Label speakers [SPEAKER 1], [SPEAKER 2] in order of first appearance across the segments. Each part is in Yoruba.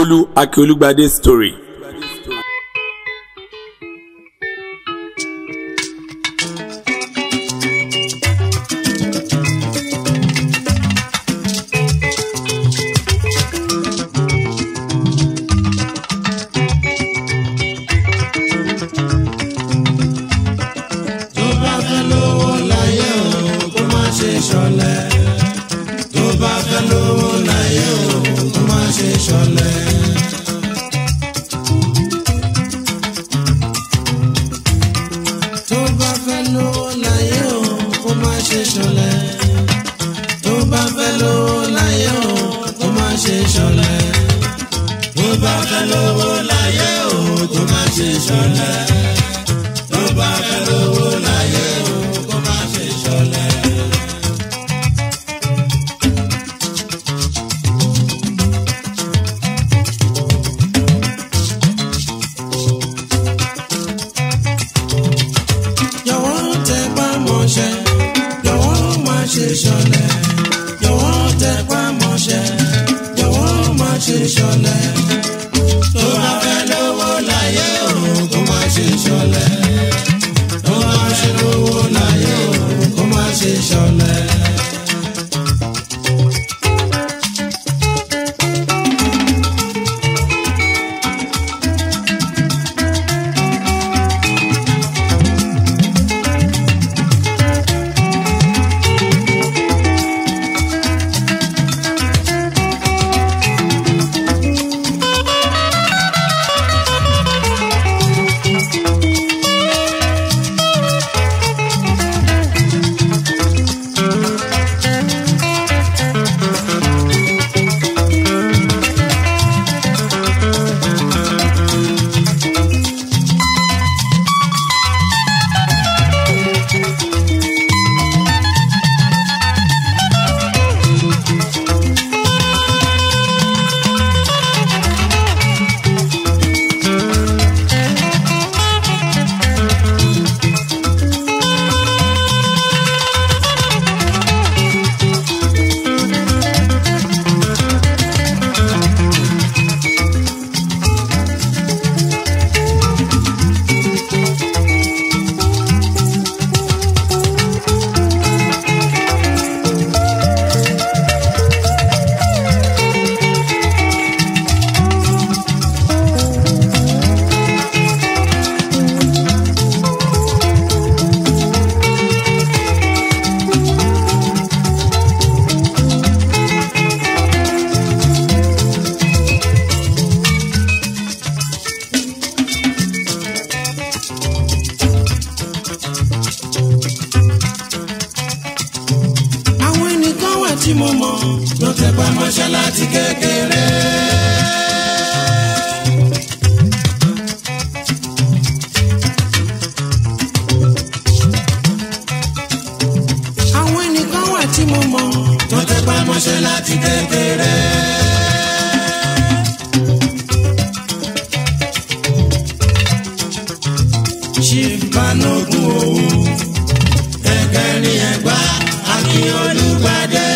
[SPEAKER 1] Akíolú Akíolúgbadé story.
[SPEAKER 2] tó bá fẹ́ lówó láyé o kó má ṣe ṣọ̀lẹ. tó bá fẹ́ lówó láyé o kó má ṣe ṣọ̀lẹ. tó bá fẹ́ lówó láyé o kó má ṣe ṣọ̀lẹ. tó bá fẹ́ lówó láyé o kó má ṣe ṣọ̀lẹ. tó bá fẹ́ lówó láyé o kó má ṣe ṣọ̀lẹ tó bá fẹ́ lówó láyé o kó má ṣe ṣọ̀lẹ. jọ̀wọ́ tẹpá mọ́ṣẹ́ jọ̀wọ́ má ṣe ṣọ̀lẹ. jọ̀wọ́ tẹpá mọ́ṣẹ́ jọ̀wọ́ má ṣe ṣọ̀lẹ. tó bá fẹ́ lówó láyé o kó má ṣe ṣọ̀lẹ. tó bá fẹ́ lówó láyé o kó má ṣe ṣọ̀lẹ. àwọn ẹnìkan wà tí mo mọ̀ ló tẹpá mọ́ṣẹ́ láti kékeré. àwọn ẹnìkan wà tí mo mọ̀ tó tẹpá mọ́ṣẹ́ láti kékeré. chief banogun òwò ẹgbẹ̀rin ẹgbà akin olùgbàdé.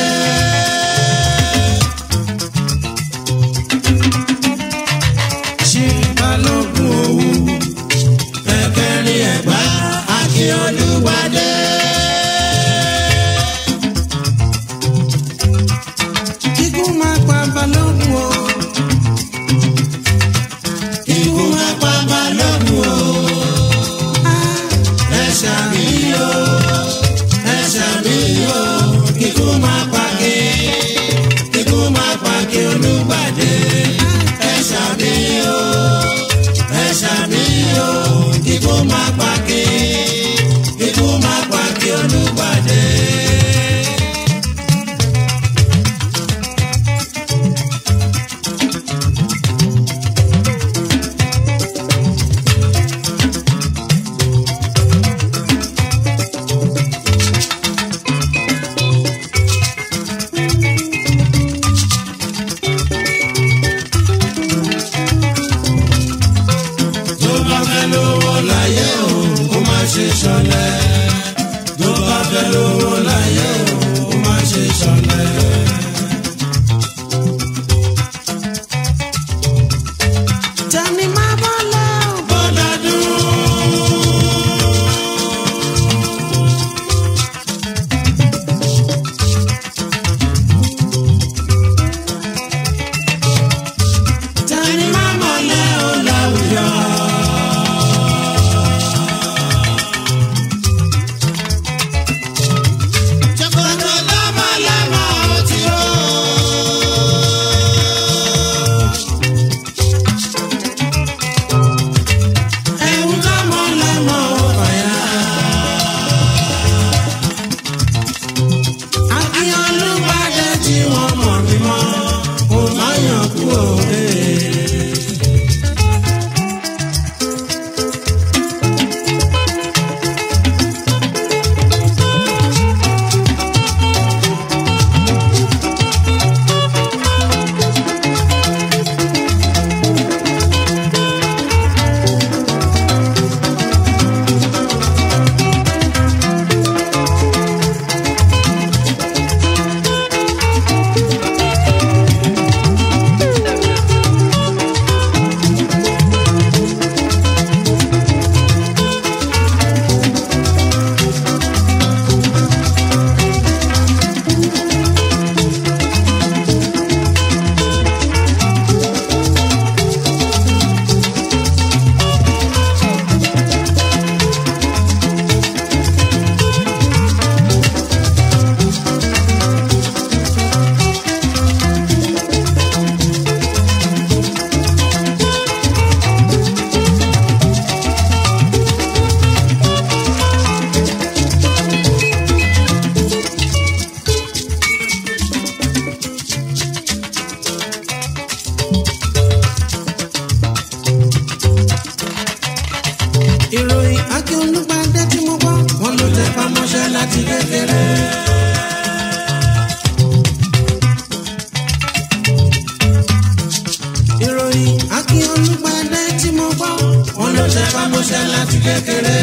[SPEAKER 2] ṣé balógun òwú ẹgbẹ̀rin ẹgbà akin olùgbàdé. kíkú máa pa balógun o. kíkú máa pa balógun o. ẹ ṣàmìyàn ẹsẹ̀ mi yóò kíkú máa pàkí kíkú máa pàkí olùgbàdé ẹsẹ̀ mi yóò ẹsẹ̀ mi yóò kíkú máa pàkí kíkú máa pàkí olùgbàdé. ìròyìn akin olùpàdé tí mo gbọ́ wọn ló tẹ pamọ́ṣẹ́ láti kékeré. ìròyìn akin olùpàdé tí mo gbọ́ wọn ló tẹ pamọ́ṣẹ́ láti kékeré.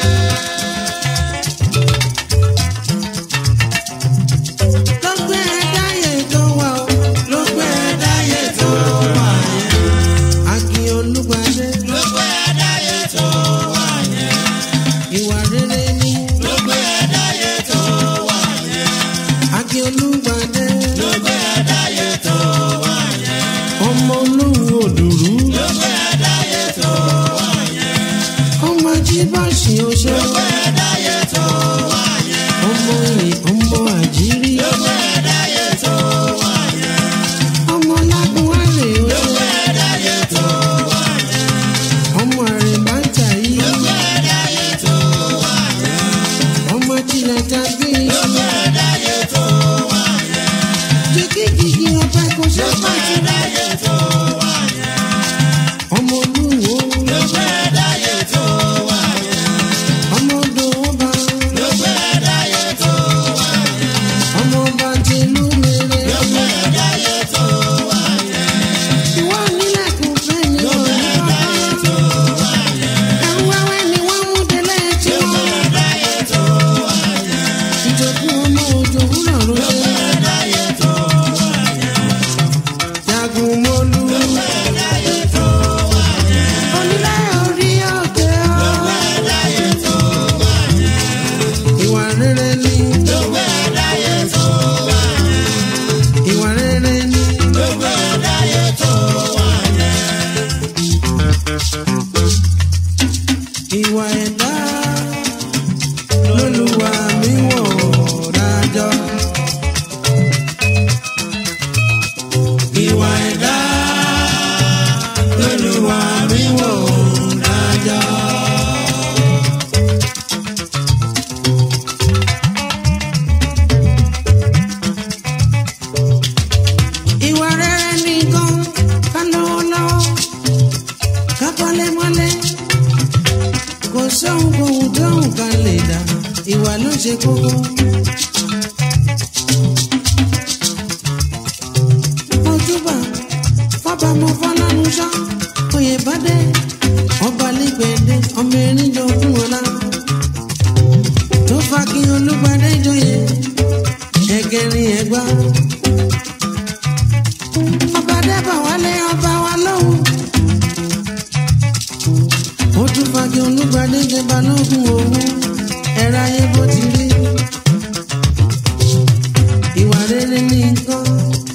[SPEAKER 2] ló gbé ẹ̀dáyé tó wà ó ló gbé ẹ̀dáyé tó wà yẹn. akin olùpàdé ló gbé ẹ̀dáyé tó wà yẹn. ìwà rere ni ló gbé ẹ̀dáyé tó wà yẹn. akin olùpàdé ló gbé ẹ̀dáyé tó wà yẹn. ọmọ olówó òdùrú ló gbé ẹ̀dáyé tó wà yẹn. ọmọ jíbọ̀sì oṣó ló gbé ẹ̀dáyé tó wà yẹn. ọmọ ìyìn ọmọ àjírí ló gbé ẹ̀dáyé tó wà yẹn. ọmọ lágùnwálé oṣó ló gbé ẹ̀dáyé tó wà yẹn. ọmọ àrèmájà yìí ló gbé ẹ̀dáyé tó wà yẹn. ọmọ tilẹ̀ tàbí ló gbé ẹ̀dáyé tó wà yẹn. jìgìjìgì ọpẹ kò ṣe pàtó ẹ̀dáyé tó wà yẹn. ọmọ olúwo ló gbé ẹ̀dáyé tó wà yẹn. ọmọ odò ọba ló gbé ẹ̀dáyé tó wà yẹn. ọmọ ọba tìlú mèrè ló gbé ẹ̀dáyé tó wà yẹn. ìwọ nílẹ̀kùn fẹ́ ni ò ní kọ́kọ́. ẹ̀rù wẹ́wẹ́ ni wọ́n mú délé tí wọ́n. ìjòkú ọmọ òjò wúrọ̀ ló ṣe. jagun mọ́lú. onílé orí òkè ọ́. ìwà rere ni. ìwà rere ni. ìwà ẹ̀dá lólùwà mi wọ̀ dájọ́. ìwà ẹ̀dá lólùwà mi wọ̀ dájọ́. ìwà rere nìkan ká lówó lọ́wọ́ ká kọ́lé mọ́lé kò sóhun kóhun tóhun ká lè dá ìwà ló ṣe kókó. ojúbà fọba mo fọlọ́run ṣá oyè bá dé ọba lẹ́gbẹ̀dẹ́ ọmọ erin jọ fún ọlá tó fa kí olúgbadé jọyè ẹgẹrin ẹgbà ọba dẹ́bà wálé ọba wa lóhùn ó tún fa kí olúgbadé jẹ balógun òun ẹ̀rọ ayé bó ti rí ìwà rere ní nǹkan.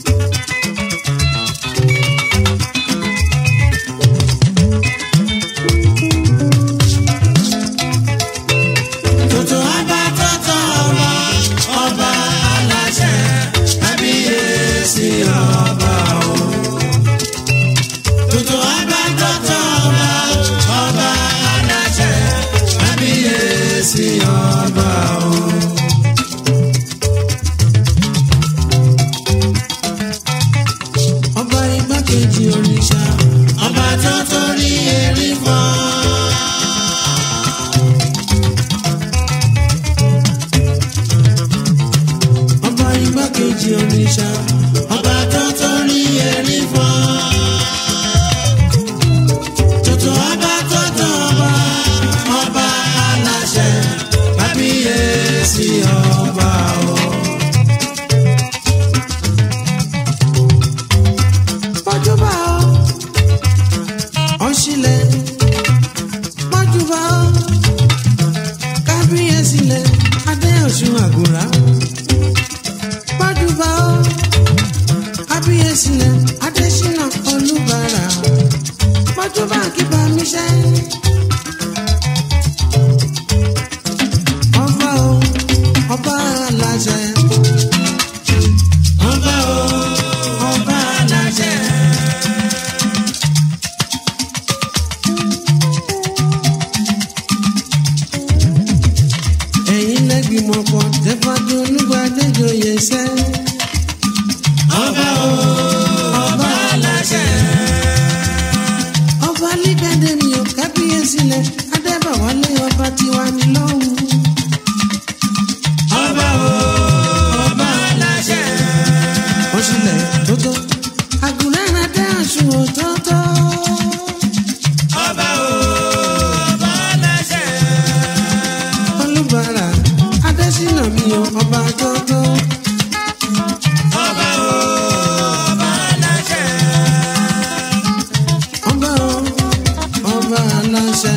[SPEAKER 2] Tuntun ọba tọ́tọ̀ ọba ọba aláṣẹ kábíyèsí ọba o. Tuntun ọba tọ́tọ̀ ọba ọba aláṣẹ kábíyèsí ọba o. kejì oníṣà ọba tó torí erí fọ́. tuntun ọba tó tán ọba ọba aláṣẹ kábíyèsí ọba o. pọ́júbà o ọ̀ṣìlẹ̀ pọ́júbà o kábíyèsí lẹ̀ adéọ̀sùn àgùrà pọ́júbà o kábíyèsí lẹ̀ adésínà olúbàrà pọ́júbà kíbà mi ṣẹ́. ọba o ọba aláṣẹ. ọba o ọba aláṣẹ. ẹ̀yin lẹ́gbìmọ̀ pọ̀ tẹ́fàdé olúgbàdéjọyè sẹ́. ọba o ọba aláṣẹ. ọba lídàdé mi ò kábíyèsí lẹ adébàwálé ọba tiwa ní lọ́hùn. ọba o ọba aláṣẹ. ó sílẹ̀ tótó àgùnrán adé àṣùn òtótó. ọba o ọba aláṣẹ. olùbàrà adésínà mi ò ọba tótó. ọba o ọba aláṣẹ. ọba o ọba aláṣẹ.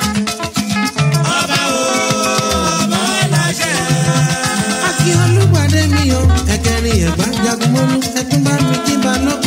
[SPEAKER 2] ọba o ọba aláṣẹ. akí olùgbàdé mi o ẹ̀kẹ́rin ẹ̀gbá jagunmọ́lú ẹ̀tún bá mi kí balógun.